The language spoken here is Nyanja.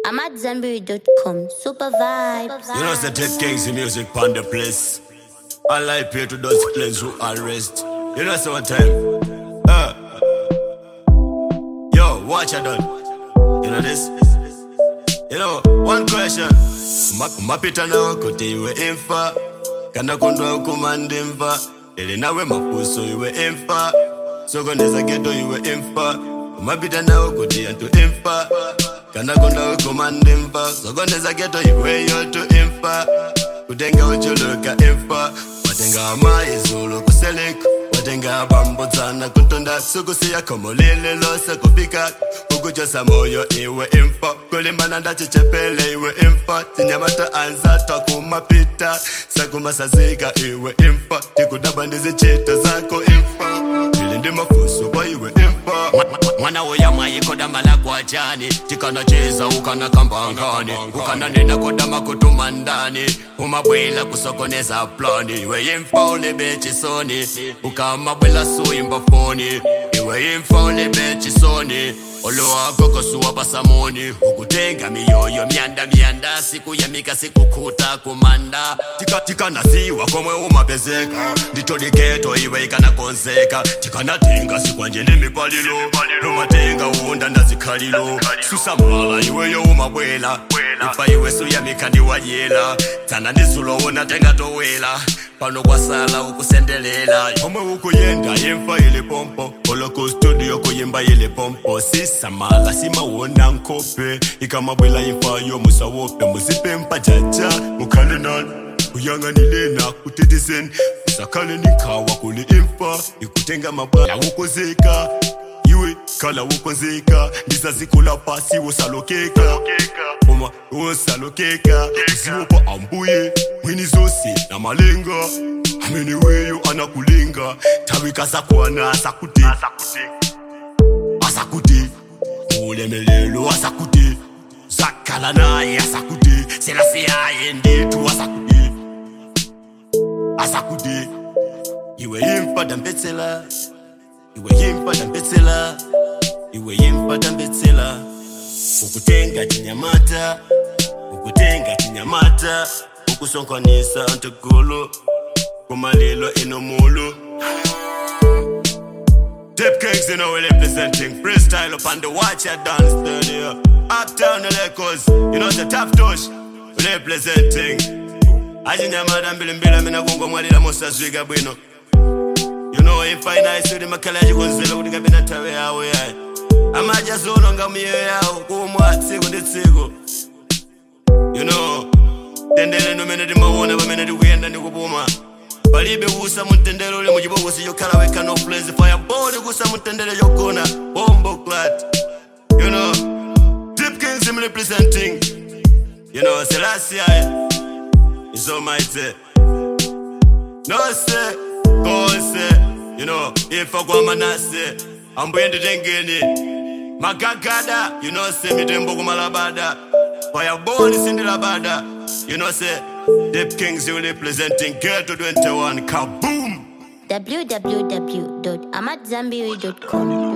I'm at Zenberry.com. Super vibes. You know, say take kings in music on the place. I like pay to those planes who arrest. You know, say one time. Uh, yo, watch I done. You know this? You know, one question. Ma- mapita nawe kuti iwe imfa kana kondwa kumanda imfa ili nawe mapuso iwe imfa sokoneza geto iwe imfa mapita nawe kuti antu imfa kana kondwa kumanda imfa sokoneza geto iwe yoto imfa kutenga uchuluka imfa watenga amaizulu kuseleka watenga bambudzana kuntonda sukusiya khomo lile lose kufika ukujosa moyo iwe imfa kulimbana ndachichepele iwe imfa tinyamata anzatwa kumapita sakumasazika iwe imfa tikudaba ndizichita zako imfa ili ndi mafuso kwa iwe imfa mwana uya mwayikoda kwa jani tikanacheza ukana kambangani ukananena kodama kutumandani umabwela kusokoneza plani iwe imfa ulibechisoni ukamabwela suimba foni iwe imfa ulibechisoni olowagogosuwa pasamoni ukutenga miyoyo myanda myanda siku yamika sikukhuta kumanda Tika- tikanasiwa komwe umapezeka nditoliketo iwe ikanakonzeka tikanatenga sikwanje nemipalilo lumatenga unda ndazikhalilo susamala iweyo umabwela ifa iwe suyamika ndiwayela dzana ndizulowona tenga towela pano kwasala ukusendelela omwe ukuyenda imfa ile pompo oloko studio kuyimba ile pompo sisamala simawona nkhope ikamabwela imfayo musawope muzipe mpajaja mukhale nani kuyanganilena kuteteseni usakhale nikhawa kule imfa ikutenga mabala ukozeka iwe khala ukonzeka ndisazikula pasi wosalokeka uma wosalokeka usiwopa ambuye mwini zose namalenga amene weyo anakulenga thawika zakwana asakude asakude ulemelelo asakude zakhala naye asakude selasiyaye ndethu asakude asakude iwe imfa dambetsela iwe yimfa dambetsela iwe yimfa dambetsela ukutenga chinyamata ukutenga chinyamata ukusonkhanisa antigulu kumalilo inomulu Dip Kings, you know, we're representing freestyle up on the watch at dance studio. Uptown the Lakers, you know, the top touch, we're representing. Ajinyamada mbili mbili, mina kungo mwalila mosa zwiga bwino. You know, if I nice with the makalaji kunzela kuti kapena nthawe yawo yayi. Amajazono nga miyo yawo kumwa tsiku ndi tsiku. You know, tendele nomene timawona pamene tikuyenda ndi kupuma. palibe kusa mutendere uli muchibokosi chokhala wekha no place fireball kusa mutendere chogona bombo clat you know Deep Kings him representing you know Selassie is almighty no say go say you know if I go manase ambuye nditengeni magagada you know say mitembo kumalabada fireball sindilabada you know say Deep Kings you representing Ghetto 21 kaboom www.amatzambiri.com.